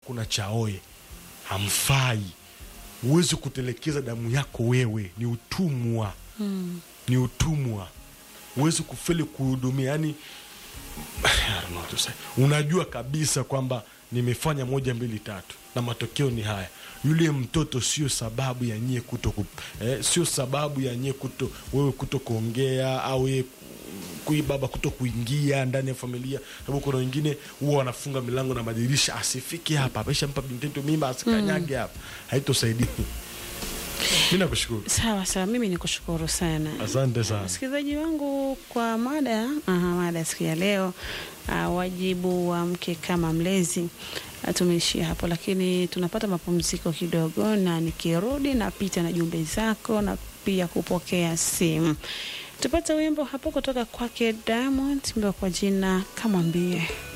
kuna chaoe hamfai huwezi kutelekeza damu yako wewe ni utumwa Mm. ni utumwa huwezi kufeli kuhudumia yani I don't know what to say. unajua kabisa kwamba nimefanya moja mbili tatu na matokeo ni haya yule mtoto sio sababu ya nyie kuto ku, eh, sio sababu ya nyie kuto wewe kuto kuongea au yeye ku- kui baba kuto kuingia ndani ya familia sababu kuna wengine huwa wanafunga milango na madirisha asifike hapa ameshampa bintetu mimba asikanyage hapa haitosaidia mi nakushukuru Sawa sawa, mimi ni kushukuru sana. asante sana Msikilizaji wangu kwa mada aha, mada siku ya leo uh, wajibu wa mke kama mlezi uh, tumeishia hapo, lakini tunapata mapumziko kidogo, na nikirudi napita na jumbe zako na pia kupokea simu. Tupate wimbo hapo kutoka kwake Diamond, wimbo kwa jina Kamwambie.